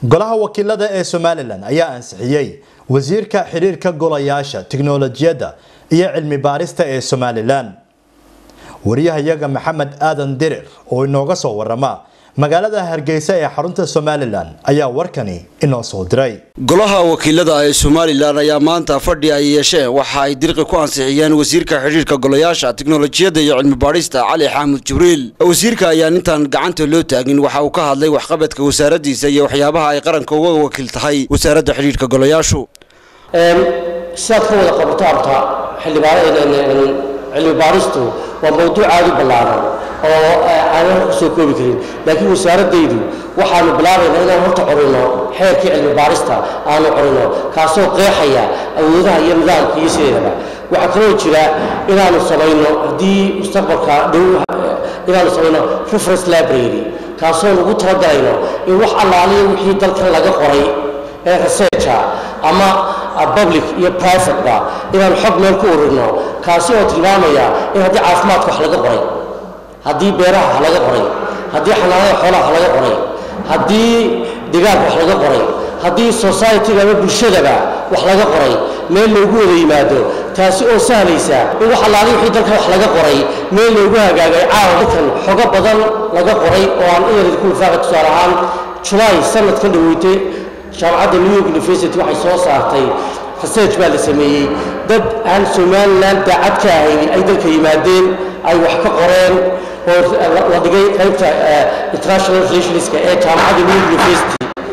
golaha wakiilada ee somalilan ayaa ansixiyey wasiirka xiriirka golayaasha tiknolojiyadda iyo cilmi baarista ee somalilan wariyahayaga maxamed aadan dirir oo inooga soo warama magaalada hargeysa ee xarunta somalilan ayaa warkani inoo soo diray golaha wakiilada ee somalilan ayaa maanta fadhi ay yeesheen waxa ay dirqi ku ansixiyeen wasiirka xidhiirka golayaasha tiknolojiyadda iyo cilmi baadhista cali xaamud jibriil wasiirka ayaan intaan gacanta loo taagin waxa uu ka hadlay waxqabadka wasaaradiisa iyo waxyaabaha ay qaranka uga wakiil tahay wasaaradda xidhiirka golayaashu sidaad ka wada qabato abta cilmi baaristu waa mawduuc aada u ballaaran oo aanan kusoo koobi karin laakiin wasaaradaydu waxaanu bilaabaynaa inaan horta corino xeerkii cilmi baarista aanu corino kaasoo qeexaya awoodaha iyo nidaamka iyo sideedaba waxaa kaloo jira inaanu samayno haddii mustaqbalka dhow inaanu samayno reference library kaasoo lagu talagalayno in wax allaaliya wixii dalkan laga qoray ee researcha ama public iyo privateba inaanu xog meel ku ururno kaasi oo tilmaamaya in haddii caafimaadka wax laga qoray haddii beeraha wax laga qoray haddii xanaanada xoolaha wax laga qoray haddii digaagka wax laga qoray haddii societyga ama bulshadaba wax laga qoray meel loogu wada yimaado taasi oo sahlaysa in wax allaali wixii dalka wax laga qoray meel loogu hagaagay caawa dadkan xogo badan laga qoray oo aan inad ku wifaaqa tusaale ahaan julaay sanadkan dhaweytay jaamacadda new york university waxay soo saartay research baa la sameeyey dad aan somalilan daacad ka ahayn ay dalka yimaadeen ay wax ka qoreen oo la dhigay qaybta international relationska ee jaamacadda new york university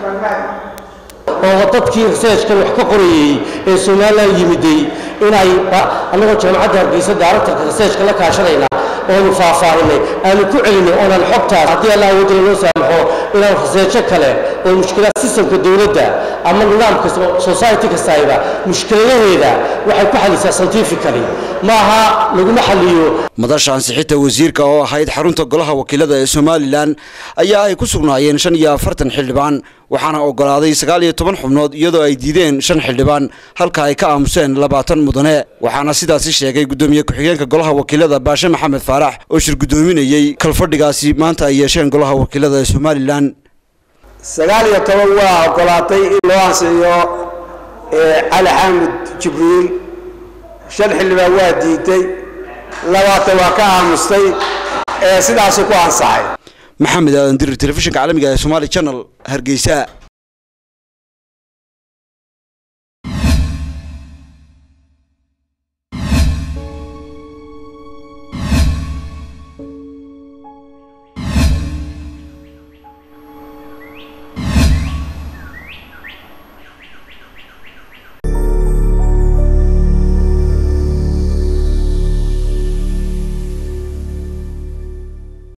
oo dadkii researchkan wax ka qorayey ee somalilan yimiday inay annagoo jaamacadda hargeysa directorka researchka la kaashanayna oonu faahfaahinay aanu ku celinay oonan xogtaas haddii allah awoodana loo saamaxo inaan researcho kale oo mushkilaad systemka dowladda ama nidaamka society kastayba mushkiladaheeda waxay ku xalisaa scientifically maaha laguma xaliyo madasha ansixinta wasiirka oo ahayd xarunta golaha wakiilada ee somalilan ayaa ay ku sugnaayeen shan iyo afartan xildhibaan waxaana ogolaaday sagaal iyo toban xubnood iyadoo ay diideen shan xildhibaan halka ay ka aamuseen labaatan mudane waxaana sidaasi sheegay gudoomiye ku-xigeenka golaha wakiilada baashe maxamed faarax oo shir gudoominayey kalfadhigaasi maanta ay yeesheen golaha wakiilada ee somalilan sagaal iyo toban waa ogolaatay in loo ansixiyo cali xaamud jibriil shan xildhibaan waa diiday labaatan waa ka aamustay sidaasuu ku ansaxay maxamed aadan dirir telefishinka caalamiga ee somaali channel hargeysa